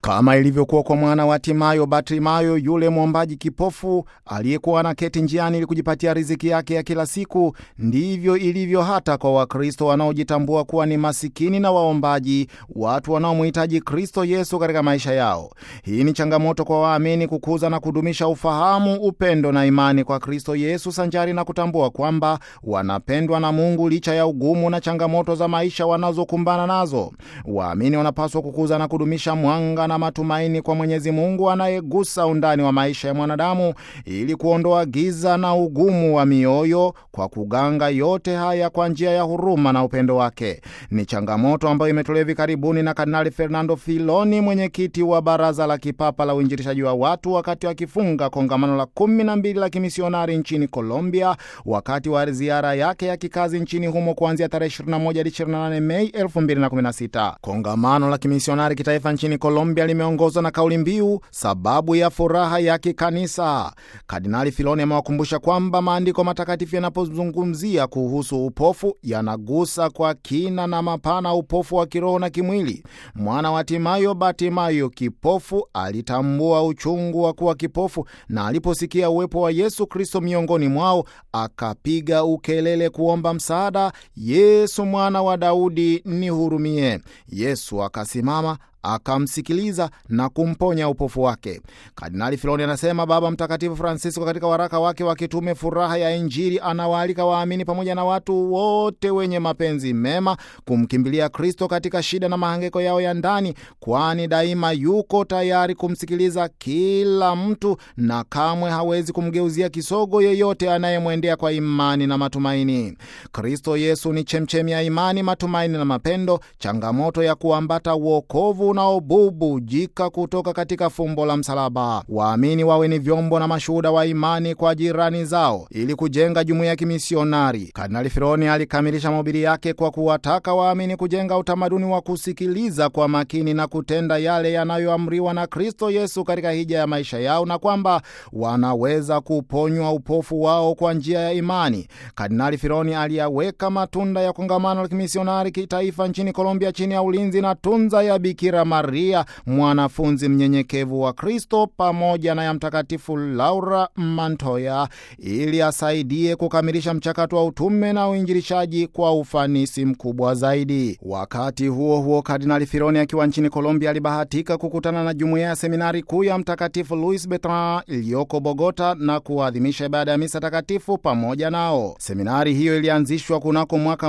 Kama ilivyokuwa kwa mwana wa Timayo, Bartimayo, yule mwombaji kipofu aliyekuwa anaketi njiani ili kujipatia riziki yake ya kila siku, ndivyo ilivyo hata kwa Wakristo wanaojitambua kuwa ni masikini na waombaji, watu wanaomhitaji Kristo Yesu katika maisha yao. Hii ni changamoto kwa waamini kukuza na kudumisha ufahamu, upendo na imani kwa Kristo Yesu, sanjari na kutambua kwamba wanapendwa na Mungu licha ya ugumu na changamoto za maisha wanazokumbana nazo. Waamini wanapaswa kukuza na kudumisha mwanga na matumaini kwa Mwenyezi Mungu anayegusa undani wa maisha ya mwanadamu ili kuondoa giza na ugumu wa mioyo kwa kuganga yote haya kwa njia ya huruma na upendo wake. Ni changamoto ambayo imetolewa hivi karibuni na Kardinali Fernando Filoni, mwenyekiti wa Baraza la Kipapa la Uinjilishaji wa Watu, wakati akifunga kongamano la kumi na mbili la kimisionari nchini Colombia, wakati wa ziara yake ya kikazi nchini humo kuanzia tarehe 21 hadi 28 Mei 2016. Kongamano la kimisionari kitaifa nchini Colombia limeongozwa na kauli mbiu sababu ya furaha ya kikanisa. Kardinali Filoni amewakumbusha kwamba maandiko matakatifu yanapozungumzia kuhusu upofu yanagusa kwa kina na mapana upofu wa kiroho na kimwili. Mwana wa Timayo, Bartimayo kipofu, alitambua uchungu wa kuwa kipofu, na aliposikia uwepo wa Yesu Kristo miongoni mwao akapiga ukelele kuomba msaada, Yesu mwana wa Daudi, nihurumie. Yesu akasimama akamsikiliza na kumponya upofu wake. Kardinali Filoni anasema Baba Mtakatifu Francisco katika waraka wake wa kitume Furaha ya Injili anawaalika waamini pamoja na watu wote wenye mapenzi mema kumkimbilia Kristo katika shida na mahangaiko yao ya ndani, kwani daima yuko tayari kumsikiliza kila mtu na kamwe hawezi kumgeuzia kisogo yeyote anayemwendea kwa imani na matumaini. Kristo Yesu ni chemchemi ya imani, matumaini na mapendo, changamoto ya kuambata wokovu unaobubujika kutoka katika fumbo la msalaba. Waamini wawe ni vyombo na mashuhuda wa imani kwa jirani zao ili kujenga jumuiya ya kimisionari. Kardinali Filoni alikamilisha mahubiri yake kwa kuwataka waamini kujenga utamaduni wa kusikiliza kwa makini na kutenda yale yanayoamriwa na Kristo Yesu katika hija ya maisha yao na kwamba wanaweza kuponywa upofu wao kwa njia ya imani. Kardinali Filoni aliyaweka matunda ya kongamano la kimisionari kitaifa nchini Colombia chini ya ulinzi na tunza ya Bikira Maria mwanafunzi mnyenyekevu wa Kristo pamoja na ya Mtakatifu Laura Mantoya ili asaidie kukamilisha mchakato wa utume na uinjilishaji kwa ufanisi mkubwa zaidi. Wakati huo huo, Kardinali Filoni akiwa nchini Colombia alibahatika kukutana na jumuiya ya seminari kuu ya Mtakatifu Luis Bertrand iliyoko Bogota na kuadhimisha ibada ya misa takatifu pamoja nao. Seminari hiyo ilianzishwa kunako mwaka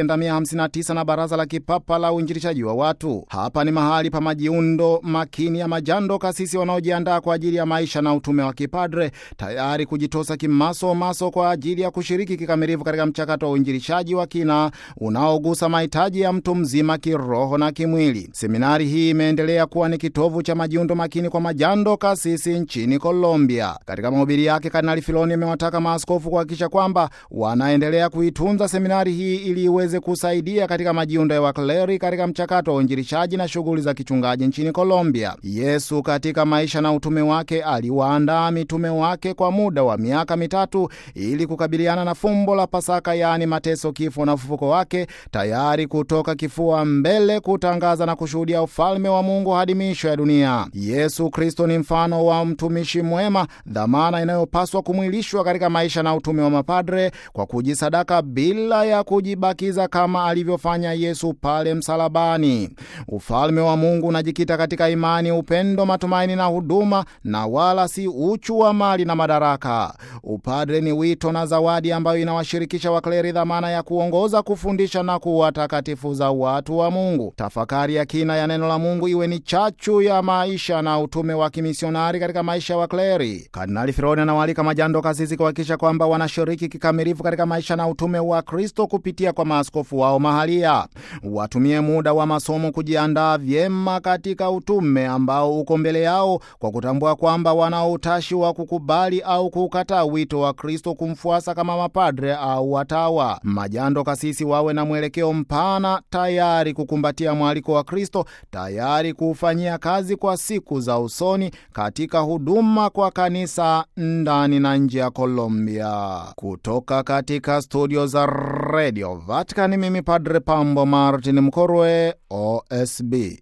1959 na Baraza la Kipapa la Uinjilishaji wa Watu. Hapa ni mahali pa majiundo makini ya majando kasisi wanaojiandaa kwa ajili ya maisha na utume wa kipadre, tayari kujitosa kimaso maso kwa ajili ya kushiriki kikamilifu katika mchakato wa uinjilishaji wa kina unaogusa mahitaji ya mtu mzima kiroho na kimwili. Seminari hii imeendelea kuwa ni kitovu cha majiundo makini kwa majando kasisi nchini Colombia. Katika mahubiri yake, Kardinali Filoni amewataka maaskofu kuhakikisha kwamba wanaendelea kuitunza seminari hii ili iweze kusaidia katika majiundo ya wakleri katika mchakato wa uinjilishaji na shughuli za kichungaji nchini Colombia. Yesu katika maisha na utume wake aliwaandaa mitume wake kwa muda wa miaka mitatu ili kukabiliana na fumbo la Pasaka, yaani mateso, kifo na ufufuko wake, tayari kutoka kifua mbele kutangaza na kushuhudia ufalme wa Mungu hadi miisho ya dunia. Yesu Kristo ni mfano wa mtumishi mwema, dhamana inayopaswa kumwilishwa katika maisha na utume wa mapadre kwa kujisadaka bila ya kujibakiza kama alivyofanya Yesu pale msalabani. Ufalme wa Mungu unajikita katika imani, upendo, matumaini na huduma, na wala si uchu wa mali na madaraka. Upadre ni wito na zawadi ambayo inawashirikisha wakleri dhamana ya kuongoza, kufundisha na kuwatakatifuza watu wa Mungu. Tafakari ya kina ya neno la Mungu iwe ni chachu ya maisha na utume wa kimisionari katika maisha ya wakleri. Kardinali Filoni anawaalika majando kasisi kuhakikisha kwamba wanashiriki kikamilifu katika maisha na utume wa Kristo kupitia kwa maaskofu wao mahalia. Watumie muda wa masomo kujiandaa vyema katika utume ambao uko mbele yao kwa kutambua kwamba wana utashi wa kukubali au kukataa wito wa Kristo kumfuasa kama mapadre au watawa. Majando kasisi wawe na mwelekeo mpana, tayari kukumbatia mwaliko wa Kristo, tayari kuufanyia kazi kwa siku za usoni katika huduma kwa kanisa ndani na nje ya Colombia. Kutoka katika studio za Radio Vatican, mimi Padre Pambo Martin Mkorwe, OSB.